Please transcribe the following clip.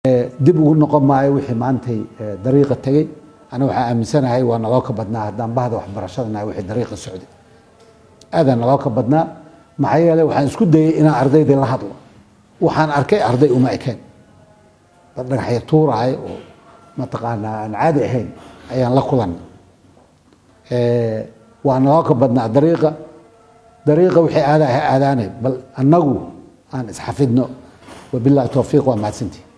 dib ugu noqon maayo wixii maantay dariiqa tegey aniga waxaa aaminsanahay waa naloo ka badnaa haddaan bahda waxbarashadana wixii dariiqa socday aadaa naloo ka badnaa maxaa yeeley waxaan isku dayey inaan ardaydii la hadlo waxaan arkay arday uma ekeen dad dhagaxya tuurahay oo mataqaanaa aan caadi ahayn ayaan la kulanay waa naloo ka badnaa dariiqa dariiqa wixii aadaa ha aadaanay bal annagu aan isxafidno wabillahi towfiiq waa mahadsantii